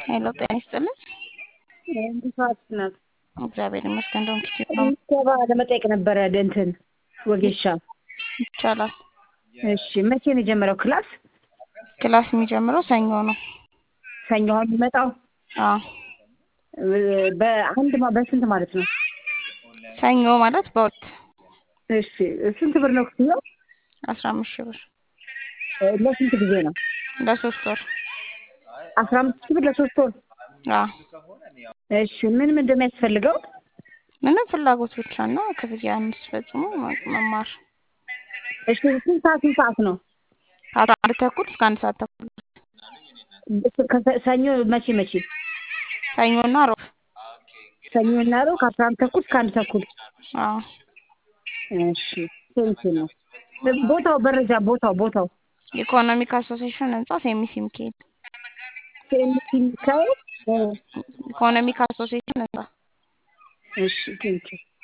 ሄሎ ጤና ይስጥልን። እንዴት ናት? እግዚአብሔር ይመስገን። እንደውም ኪቲፕ ነው ምዝገባ ለመጠየቅ ነበረ እንትን ወጌሻ። ይቻላል። እሺ መቼ ነው የጀመረው ክላስ? ክላስ የሚጀምረው ሰኞ ነው። ሰኞ አሁን የሚመጣው አዎ በአንድ ማ- በስንት ማለት ነው? ሰኞ ማለት በሁለት እሺ ስንት ብር ነው ክፍያው? አስራ አምስት ሺህ ብር እ ለስንት ጊዜ ነው? ለሶስት ወር። አስራ አምስት ሺህ ብር ለሶስት ወር። አዎ እሺ ምን ምን እንደሚያስፈልገው? ምንም ፍላጎት ብቻ እና ክፍያ እንድትፈጽሙ መማር እሺ ስንት ሰዓት ስንት ሰዓት ነው? ከአስራ አንድ ተኩል እስከ አንድ ሰዓት ተኩል ከሰ- ሰኞ መቼ መቼ? ሰኞና ሮብ። ሰኞ እና ዓርብ ከአስራ አንድ ተኩል እስከ አንድ ተኩል። አዎ እሺ ስንት ነው? ቦታው መረጃ ቦታው ቦታው ኢኮኖሚክ አሶሴሽን ህንጻ ሴሚሲ ሚካኤል ሴሚሲ ሚካኤል እ ኢኮኖሚክ አሶሴሽን ህንጻ እሺ ቴንኪው